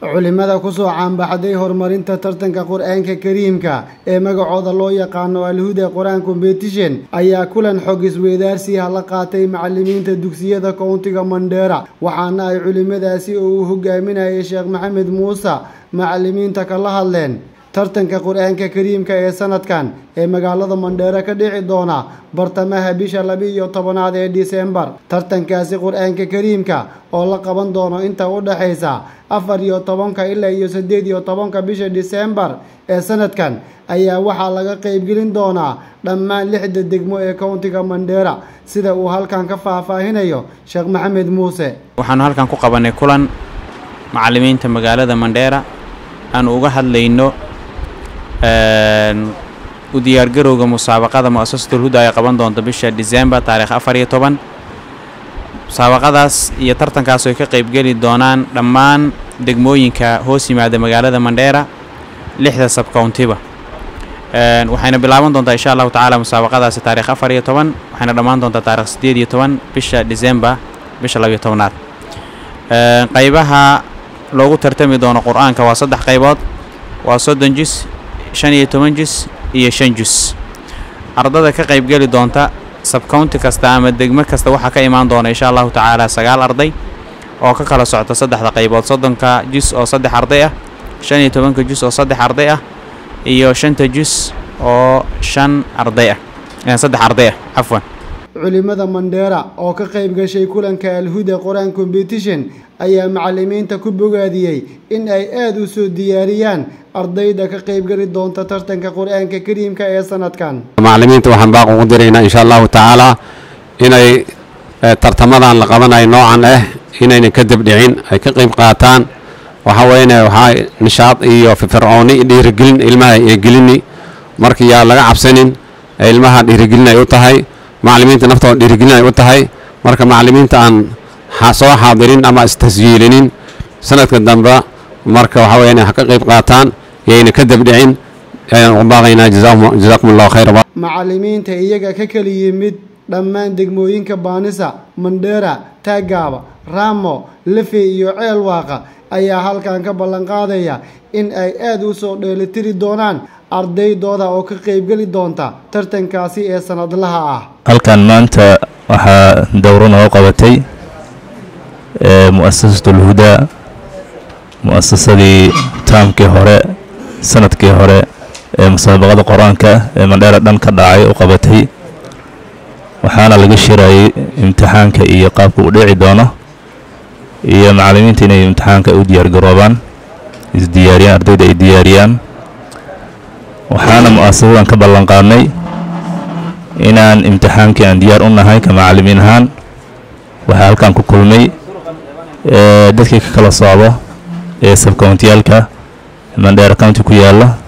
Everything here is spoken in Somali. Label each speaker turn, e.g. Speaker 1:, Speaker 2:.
Speaker 1: culimada kusoo caanbaxday horumarinta tartanka qur-aanka kariimka ee magacooda loo yaqaano alhuda qur-aan competition ayaa kulan xog isweydaarsiha la qaatay macalimiinta dugsiyada kowntiga mandheera waxaana ay culimadaasi oo uu hogaaminayay sheekh maxamed muuse macalimiinta kala hadleen tartanka qur-aanka kariimka ee sanadkan ee magaalada mandheere ka dhici doona bartamaha bisha laba-iyo tobanaad ee disembar tartankaasi qur-aanka kariimka oo la qaban doono inta u dhexaysa afar iyo tobanka ilaa iyo siddeed iyo tobanka bisha disembar ee sanadkan ayaa waxaa laga qeybgelin doonaa dhammaan lixda degmo ee kowntiga mandheera sida uu halkan ka faahfaahinayo sheekh maxamed muuse
Speaker 2: waxaanu halkan ku qabanay kulan macalimiinta magaalada mandheera aanu uga hadlayno u diyaargarowga musaabaqada mu-asasatul huda ay qaban doonto bisha disembar taarikh afar iyo toban musaabaqadaas iyo tartankaas ay ka qeybgeli doonaan dhammaan degmooyinka hoos yimaada magaalada mandheera lixda sabkowntiba waxayna bilaaban doontaa insha allahu tacaala musaabaqadaasi taarikh afar iyo toban waxayna dhammaan doontaa taarikh siddeed iyo toban bisha disembar bisha labiyo tobnaad qaybaha loogu tartami doono qur-aanka waa saddex qaybood waa soddon jus shan iyo toban jus iyo shan jus ardada ka qaybgeli doonta sabcounty kasta ama degmo kasta waxaa ka imaan doona insha allahu tacaala sagaal arday oo ka kala socta saddexda qaybood soddonka jus oo saddex arday ah shan iyo tobanka jus oo saddex arday ah iyo shanta jus oo shan arday ah saddex arday ah cafwan
Speaker 1: culimada mandheera oo ka qayb gashay kulanka alhuda qur-aan competition ayaa macalimiinta ku bogaadiyey in ay aada u soo diyaariyaan ardayda ka qaybgeli doonta tartanka qur-aanka kariimka ee sanadkan
Speaker 3: macalimiinta waxaan baaq ugu diraynaa insha allahu tacaalaa inay tartamadan la qabanayo noocan ah inayna ka dabdhicin ay ka qayb qaataan waxaa weyne waxaa nishaad iyo firfircooni dhiirigelin ilmaha ee gelini marka yaa laga cabsanin ilmaha dhiirigelin ay u tahay macalimiinta naftooda dhiirigelin ay u tahay marka macalimiinta aan soo xaadirin ama istasjiilinin sanadka dambe marka waxaa weya inay ka qayb qaataan yayna ka dabdhicin ayaan ugu baaqaynaa jazaakum allahu khayra
Speaker 1: macalimiinta iyaga ka kala yimid dhammaan degmooyinka baanisa mandheera taagaaba raamo lefe iyo ceel waaqa ayaa halkan ka ballanqaadaya in ay aada u soo dheelitiri doonaan ardaydooda oo ka qaybgeli doonta tartankaasi ee sanadlaha ah
Speaker 4: halkan maanta waxaa dowro noo qabatay mu-asasatul hudaa mu-asasadii taamkii hore sanadkii hore ee musaabaqada qur-aanka ee mandheera dhan ka dhacay u qabatay waxaana laga shirayay imtixaanka iyo qaabka uu dhici doono iyo macalimiinta inay imtixaanka u diyaargaroobaan isdiyaariyaan ardayda ay diyaariyaan waxaana mu-asasadan ka ballanqaadnay inaan imtixaankii aan diyaar u nahay ka macalimiin ahaan waxaa halkan ku kulmay dadkii ka kala socdo ee sabkountiyaalka mandheera county ku yaalla